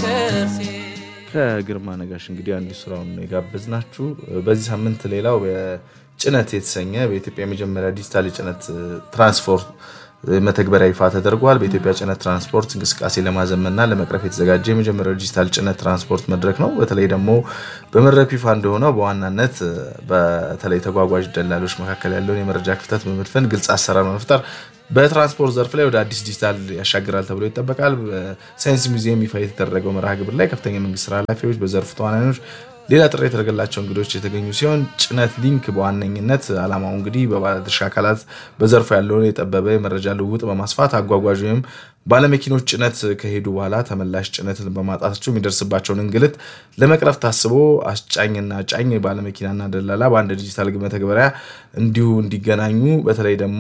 ከግርማ ነጋሽ እንግዲህ አንዱ ስራውን የጋበዝናችሁ። በዚህ ሳምንት ሌላው ጭነት የተሰኘ በኢትዮጵያ የመጀመሪያ ዲጂታል የጭነት ትራንስፖርት መተግበሪያ ይፋ ተደርጓል። በኢትዮጵያ ጭነት ትራንስፖርት እንቅስቃሴ ለማዘመንና ለመቅረፍ የተዘጋጀ የመጀመሪያው ዲጂታል ጭነት ትራንስፖርት መድረክ ነው። በተለይ ደግሞ በመድረኩ ይፋ እንደሆነው በዋናነት በተለይ ተጓጓዥ ደላሎች መካከል ያለውን የመረጃ ክፍተት በመድፈን ግልጽ አሰራር መፍጠር በትራንስፖርት ዘርፍ ላይ ወደ አዲስ ዲጂታል ያሻግራል ተብሎ ይጠበቃል። በሳይንስ ሙዚየም ይፋ የተደረገው መርሃ ግብር ላይ ከፍተኛ የመንግስት ስራ ኃላፊዎች፣ በዘርፉ ተዋናዮች ሌላ ጥሪ የተደረገላቸው እንግዶች የተገኙ ሲሆን ጭነት ሊንክ በዋነኝነት ዓላማው እንግዲህ በባለድርሻ አካላት በዘርፉ ያለውን የጠበበ የመረጃ ልውውጥ በማስፋት አጓጓዥ ወይም ባለመኪኖች ጭነት ከሄዱ በኋላ ተመላሽ ጭነትን በማጣታቸው የሚደርስባቸውን እንግልት ለመቅረፍ ታስቦ አስጫኝና ጫኝ ባለመኪናና ደላላ በአንድ ዲጂታል መተግበሪያ እንዲሁ እንዲገናኙ በተለይ ደግሞ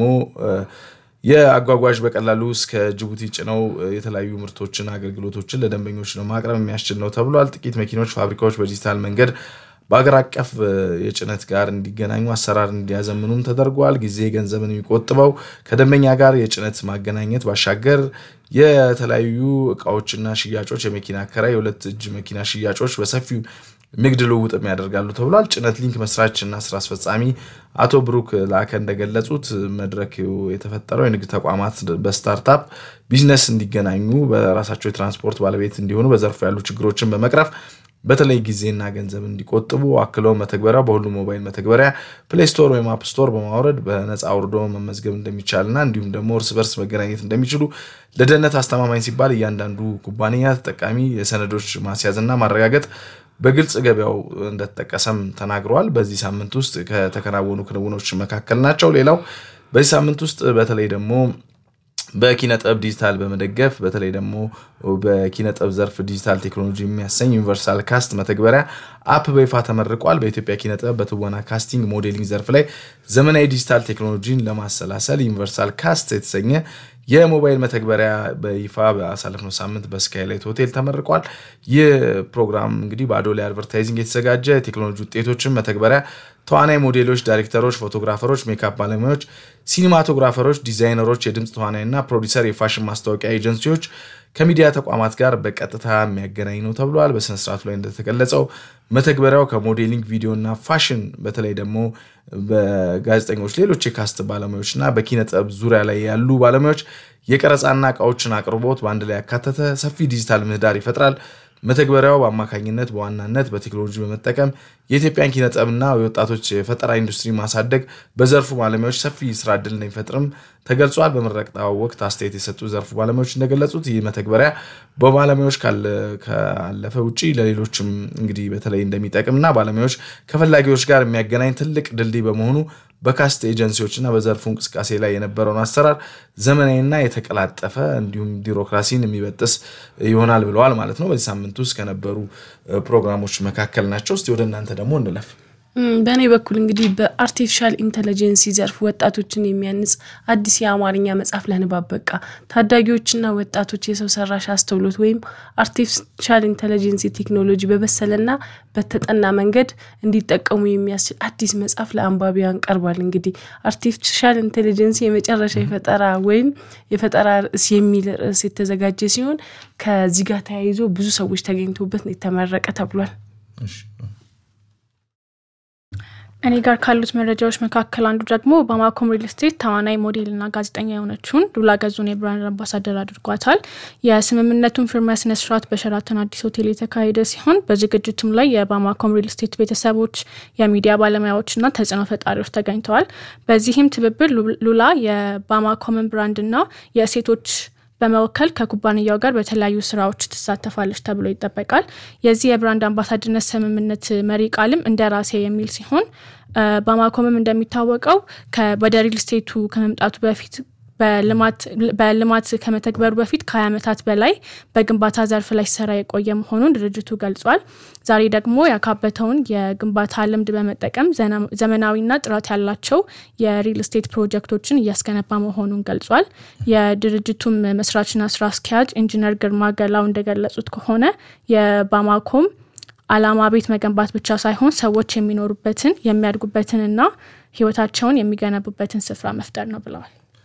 የአጓጓዥ በቀላሉ እስከ ጅቡቲ ጭነው የተለያዩ ምርቶችን፣ አገልግሎቶችን ለደንበኞች ነው ማቅረብ የሚያስችል ነው ተብሏል። ጥቂት መኪኖች ፋብሪካዎች በዲጂታል መንገድ በአገር አቀፍ የጭነት ጋር እንዲገናኙ አሰራር እንዲያዘምኑም ተደርጓል። ጊዜ ገንዘብን የሚቆጥበው ከደንበኛ ጋር የጭነት ማገናኘት ባሻገር የተለያዩ እቃዎችና ሽያጮች፣ የመኪና አከራይ፣ የሁለት እጅ መኪና ሽያጮች በሰፊው ንግድ ልውውጥም ያደርጋሉ ተብሏል። ጭነት ሊንክ መስራች እና ስራ አስፈጻሚ አቶ ብሩክ ላከ እንደገለጹት መድረክ የተፈጠረው የንግድ ተቋማት በስታርታፕ ቢዝነስ እንዲገናኙ በራሳቸው የትራንስፖርት ባለቤት እንዲሆኑ በዘርፉ ያሉ ችግሮችን በመቅረፍ በተለይ ጊዜና ገንዘብ እንዲቆጥቡ አክለው መተግበሪያው በሁሉም ሞባይል መተግበሪያ ፕሌይ ስቶር ወይም አፕ ስቶር በማውረድ በነፃ አውርዶ መመዝገብ እንደሚቻልና እንዲሁም ደግሞ እርስ በርስ መገናኘት እንደሚችሉ ለደህንነት አስተማማኝ ሲባል እያንዳንዱ ኩባንያ ተጠቃሚ የሰነዶች ማስያዝና ማረጋገጥ በግልጽ ገበያው እንደተጠቀሰም ተናግረዋል። በዚህ ሳምንት ውስጥ ከተከናወኑ ክንውኖች መካከል ናቸው። ሌላው በዚህ ሳምንት ውስጥ በተለይ ደግሞ በኪነ ጥበብ ዲጂታል በመደገፍ በተለይ ደግሞ በኪነ ጥበብ ዘርፍ ዲጂታል ቴክኖሎጂ የሚያሰኝ ዩኒቨርሳል ካስት መተግበሪያ አፕ በይፋ ተመርቋል። በኢትዮጵያ ኪነ ጥበብ በትወና ካስቲንግ፣ ሞዴሊንግ ዘርፍ ላይ ዘመናዊ ዲጂታል ቴክኖሎጂን ለማሰላሰል ዩኒቨርሳል ካስት የተሰኘ የሞባይል መተግበሪያ በይፋ በአሳለፍነው ሳምንት በስካይላይት ሆቴል ተመርቋል። ይህ ፕሮግራም እንግዲህ በአዶላ አድቨርታይዚንግ የተዘጋጀ የቴክኖሎጂ ውጤቶችን መተግበሪያ ተዋናይ፣ ሞዴሎች፣ ዳይሬክተሮች፣ ፎቶግራፈሮች፣ ሜካፕ ባለሙያዎች፣ ሲኒማቶግራፈሮች፣ ዲዛይነሮች፣ የድምፅ ተዋናይና ፕሮዲሰር፣ የፋሽን ማስታወቂያ ኤጀንሲዎች ከሚዲያ ተቋማት ጋር በቀጥታ የሚያገናኝ ነው ተብሏል። በስነስርዓቱ ላይ እንደተገለጸው መተግበሪያው ከሞዴሊንግ ቪዲዮና ፋሽን በተለይ ደግሞ በጋዜጠኞች፣ ሌሎች የካስት ባለሙያዎች እና በኪነ ጥበብ ዙሪያ ላይ ያሉ ባለሙያዎች የቀረጻና እቃዎችን አቅርቦት በአንድ ላይ ያካተተ ሰፊ ዲጂታል ምህዳር ይፈጥራል። መተግበሪያው በአማካኝነት በዋናነት በቴክኖሎጂ በመጠቀም የኢትዮጵያን ኪነ ጥበብና የወጣቶች የፈጠራ ኢንዱስትሪ ማሳደግ በዘርፉ ባለሙያዎች ሰፊ ስራ እድል እንደሚፈጥርም ተገልጿል። በምረቃው ወቅት አስተያየት የሰጡ ዘርፉ ባለሙያዎች እንደገለጹት ይህ መተግበሪያ በባለሙያዎች ካለፈ ውጭ ለሌሎችም እንግዲህ በተለይ እንደሚጠቅምና ባለሙያዎች ከፈላጊዎች ጋር የሚያገናኝ ትልቅ ድልድይ በመሆኑ በካስት ኤጀንሲዎችና በዘርፉ እንቅስቃሴ ላይ የነበረውን አሰራር ዘመናዊና የተቀላጠፈ እንዲሁም ቢሮክራሲን የሚበጥስ ይሆናል ብለዋል ማለት ነው። በዚህ ሳምንት ውስጥ ከነበሩ ፕሮግራሞች መካከል ናቸው። እስቲ ወደ እናንተ ደግሞ እንለፍ። በእኔ በኩል እንግዲህ በአርቲፊሻል ኢንተለጀንሲ ዘርፍ ወጣቶችን የሚያንጽ አዲስ የአማርኛ መጽሐፍ ለንባብ በቃ። ታዳጊዎችና ወጣቶች የሰው ሰራሽ አስተውሎት ወይም አርቲፊሻል ኢንተለጀንሲ ቴክኖሎጂ በበሰለና በተጠና መንገድ እንዲጠቀሙ የሚያስችል አዲስ መጽሐፍ ለአንባቢያን ቀርቧል። እንግዲህ አርቲፊሻል ኢንተለጀንሲ የመጨረሻ የፈጠራ ወይም የፈጠራ ርዕስ የሚል ርዕስ የተዘጋጀ ሲሆን ከዚህ ጋር ተያይዞ ብዙ ሰዎች ተገኝቶበት የተመረቀ ተብሏል። እኔ ጋር ካሉት መረጃዎች መካከል አንዱ ደግሞ በማኮም ሪል ስቴት ተዋናይ ሞዴልና ጋዜጠኛ የሆነችውን ሉላ ገዙን የብራንድ አምባሳደር አድርጓታል። የስምምነቱን ፊርማ ስነ ስርዓት በሸራተን አዲስ ሆቴል የተካሄደ ሲሆን በዝግጅቱም ላይ የባማኮም ሪል ስቴት ቤተሰቦች፣ የሚዲያ ባለሙያዎችና ተጽዕኖ ፈጣሪዎች ተገኝተዋል። በዚህም ትብብር ሉላ የባማኮምን ብራንድና የሴቶች በመወከል ከኩባንያው ጋር በተለያዩ ስራዎች ትሳተፋለች ተብሎ ይጠበቃል። የዚህ የብራንድ አምባሳደርነት ስምምነት መሪ ቃልም እንደ ራሴ የሚል ሲሆን ባማኮምም እንደሚታወቀው ወደ ሪል ስቴቱ ከመምጣቱ በፊት በልማት ከመተግበሩ በፊት ከ20 ዓመታት በላይ በግንባታ ዘርፍ ላይ ሲሰራ የቆየ መሆኑን ድርጅቱ ገልጿል። ዛሬ ደግሞ ያካበተውን የግንባታ ልምድ በመጠቀም ዘመናዊና ጥራት ያላቸው የሪል ስቴት ፕሮጀክቶችን እያስገነባ መሆኑን ገልጿል። የድርጅቱም መስራችና ስራ አስኪያጅ ኢንጂነር ግርማ ገላው እንደገለጹት ከሆነ የባማኮም ዓላማ ቤት መገንባት ብቻ ሳይሆን ሰዎች የሚኖሩበትን የሚያድጉበትንና ህይወታቸውን የሚገነቡበትን ስፍራ መፍጠር ነው ብለዋል።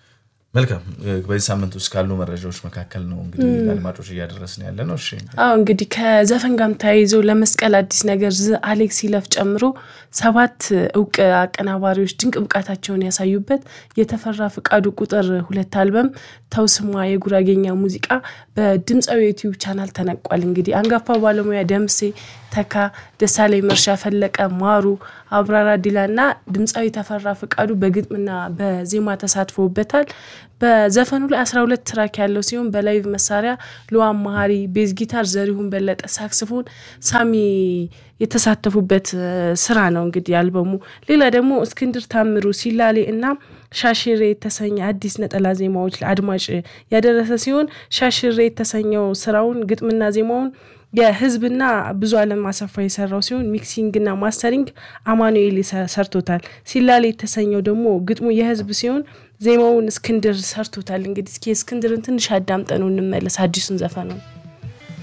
መልካም በዚህ ሳምንት ውስጥ ካሉ መረጃዎች መካከል ነው እንግዲህ ለአድማጮች እያደረስን ያለ ነው። እሺ አዎ እንግዲህ ከዘፈን ጋርም ተያይዘው ለመስቀል አዲስ ነገር ዝ አሌክስ ይለፍ ጨምሮ ሰባት እውቅ አቀናባሪዎች ድንቅ ብቃታቸውን ያሳዩበት የተፈራ ፍቃዱ ቁጥር ሁለት አልበም ተውስማ የጉራጌኛ ሙዚቃ በድምፃዊ ዩቲዩብ ቻናል ተነቋል። እንግዲህ አንጋፋ ባለሙያ ደምሴ ተካ፣ ደሳለኝ መርሻ፣ ፈለቀ ማሩ፣ አብራራ ዲላ እና ድምፃዊ ተፈራ ፍቃዱ በግጥምና በዜማ ተሳትፎበታል። በዘፈኑ ላይ 12 ትራክ ያለው ሲሆን በላይቭ መሳሪያ ልዋን መሀሪ፣ ቤዝ ጊታር ዘሪሁን በለጠ፣ ሳክስፎን ሳሚ የተሳተፉበት ስራ ነው። እንግዲህ አልበሙ ሌላ ደግሞ እስክንድር ታምሩ፣ ሲላሌ እና ሻሽሬ የተሰኘ አዲስ ነጠላ ዜማዎች ለአድማጭ ያደረሰ ሲሆን ሻሽሬ የተሰኘው ስራውን ግጥምና ዜማውን የህዝብና ብዙ አለም አሰፋ የሰራው ሲሆን ሚክሲንግና ማስተሪንግ አማኑኤል ሰርቶታል። ሲላሌ የተሰኘው ደግሞ ግጥሙ የህዝብ ሲሆን ዜማውን እስክንድር ሰርቶታል። እንግዲህ እስኪ እስክንድርን ትንሽ አዳምጠነው እንመለስ አዲሱን ዘፈን ነው።